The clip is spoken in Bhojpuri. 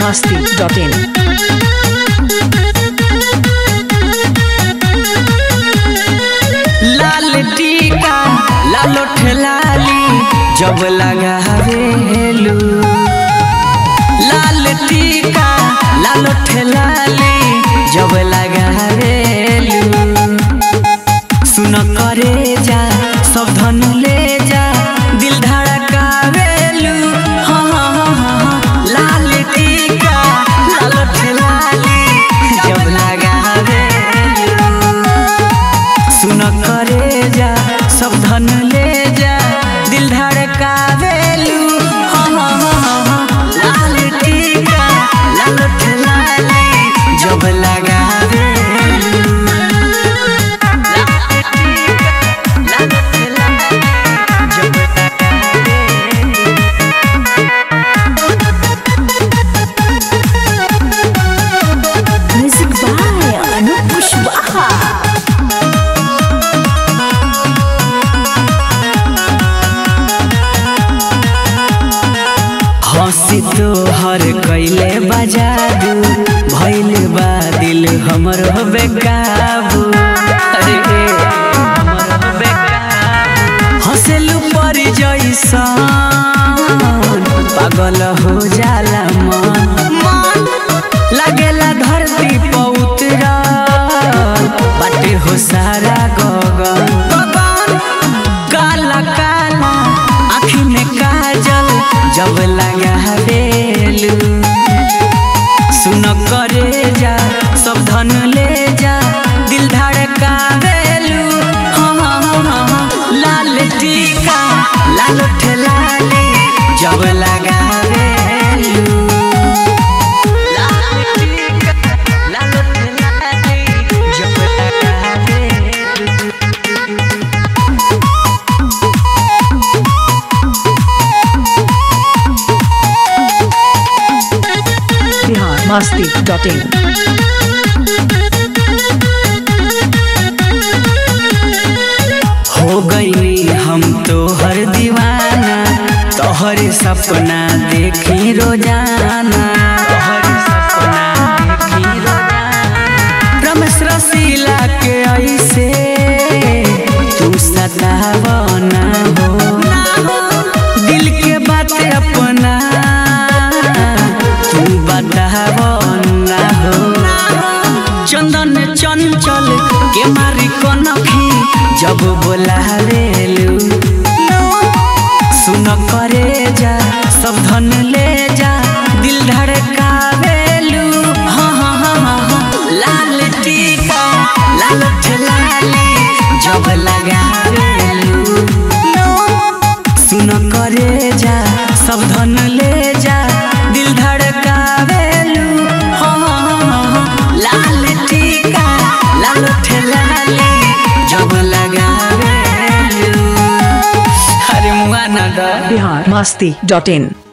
masti.in. लाल टीका लालो ठेलाली जब लगावेलू लाल टीका लालो ठेलाली जब लगावेलू सुन करे जा सब धन ले जा दिल धड़कावेलू हाँ हाँ हाँ हाँ हाँ। लाल टीका लालो ठेलाली जब लगावेलू सुन करे जा सब धन ले जा दिल धड़कावेलू हाँ हाँ हाँ हाँ हाँ। लाल टीका लाल ठेलाली जब लगावेलू लाल टीका लाल ठेलाली जब लगावेलू Music by Anup Kushwaha. हंसी तो हर कैले बजादू भैल बा दिल हमर बेकाबू अरे रे, हमर बेकाबू। हंसेलू पर जैसन पागल हो जाला मन मन लागेला धरती पर उतरल बाटे हो सारा गगन गगन काला काला आँखी में काजल जब लगावेलू सुन करे जा सब धन ले जा दिल धड़कावेलू हाँ हाँ हाँ हाँ हाँ। लाल टीका लाल ठेलाली जब लगावेलू लाल टीका लाल ठेलाली जब लगावेलू Bihar masti.in. हो गई हम तो हर दीवाना तोहर सपना देखी रोजाना तोहर सपना देखी रोजाना रमेश रसीला के ऐसे तू सतावना हो दिल के बात अपना तू बतावना हो चंदन चंचल के मारी कनखी जब बोलावेलू सुन करे जा सब धन ले जा दिल धड़कावेलू हाँ हाँ हाँ हाँ हाँ लाल टीका लाल ठेलाली जब लगावेलू सुन करे जा सब धन ले जा दिल धड़कावेलू हाँ हाँ हाँ हाँ। लाल टीका लाल ठेलाली जब लगावेलू अरे मुआ ना डर Bihar masti.in.